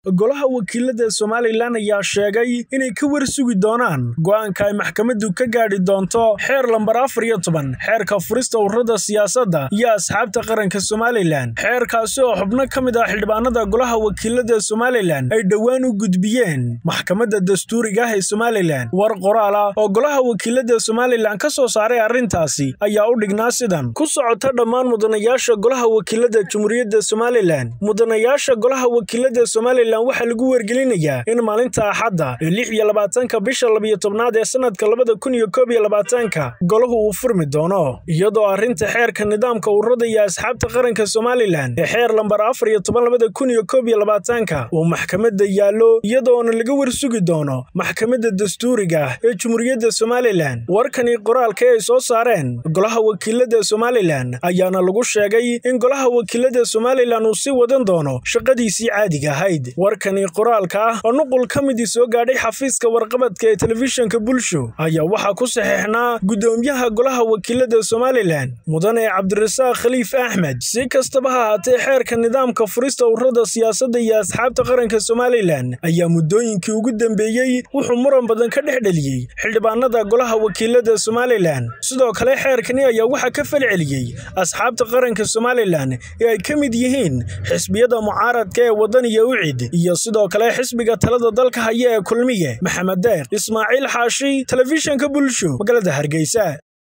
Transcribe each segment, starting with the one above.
golaha wakiilada somalilan ayaa sheegay inay ka warsugi doonaan go'aanka ay maxkamaddu ka gaadhi doonto xeer lambar afar iyo toban xeerka furista ururada siyaasadda iyo asxaabta qaranka somalilan xeerkaasi oo xubno ka mid ah xildhibaanada golaha wakiilada somalilan ay dhowaan u gudbiyeen maxkamadda dastuuriga ah ee somalilan war qoraal ah oo golaha wakiilada somalilan ka soo saaray arrintaasi ayaa u dhignaa sidan ku socota dhammaan mudanayaasha golaha wakiilada jumhuuriyadda somalilan mudanayaasha golaha wakiilada somalilan waxaa lagu wargelinayaa in maalinta axadda ee lix iyo labaatanka bisha labiyo tobnaad ee sanadka labada kun iyo koob iyo labaatanka golahu uu furmi doono iyadoo arrinta xeerka nidaamka ururada iyo asxaabta qaranka somalilan ee xeer lambar afar iyo toban labada kun iyo koob iyo labaatanka uu maxkamadda yaallo iyadoona laga warsugi doono maxkamadda dastuuriga ah ee jumhuuriyadda somalilan warkani qoraalka ay soo saareen golaha wakiilada somalilan ayaana lagu sheegay in golaha wakiilada somalilan uu sii wadan doono shaqadiisii caadiga ahayd warkani qoraalka ah oo nuqul ka midii soo gaadhay xafiiska warqabadka ee telefishinka bulsho ayaa waxaa ku saxeexnaa guddoomiyaha golaha wakiilada somalilan mudane cabdirasaaq khaliif axmed si kastaba ha haatee xeerka nidaamka furista ururada siyaasadda iyo asxaabta qaranka somalilan ayaa muddooyinkii ugu dambeeyey wuxuu muran badan ka dhex dheliyey xildhibaanada golaha wakiilada somalilan sidoo kale xeerkani ayaa waxaa ka falceliyey asxaabta qaranka somalilan ee ay ka mid yihiin xisbiyada mucaaradka ee wadaniya ucid iyo sidoo kale xisbiga talada dalka haya ee kulmiye maxamed deeq ismaaciil xaashi telefishinka bulsho magaalada hargeysa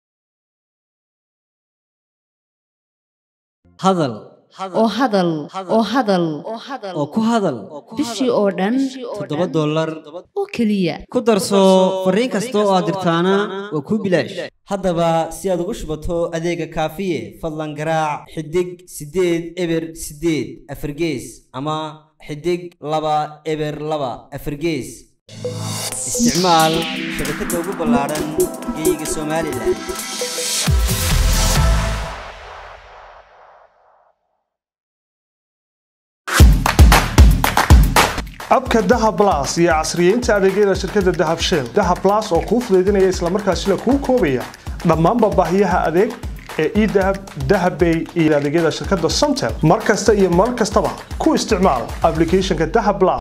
hadal oo hadal oo hadal oo ku hadal bishii oo dhan toddoba dollar oo keliya ku darso fariin kasta oo aad dirtaana waa kuu bilaash haddaba si aad ugu shubato adeega kaafiye fadlan garaac xidig siddeed eber siddeed afargees ama xidig laba eber laba afargees isticmaal shabakadda ugu ballaadhan geeyiga somalilan abka dahab las iyo casriyeynta adeegyada shirkadda dahab shell dahab las oo kuu fudaydinaya islamarkaasina kuu koobaya dhammaanba baahiyaha adeeg ee edahab dahabbay iyo adeegyada shirkadda somtel mar kasta iyo mar kastaba ku isticmaal ablicathonka dahab las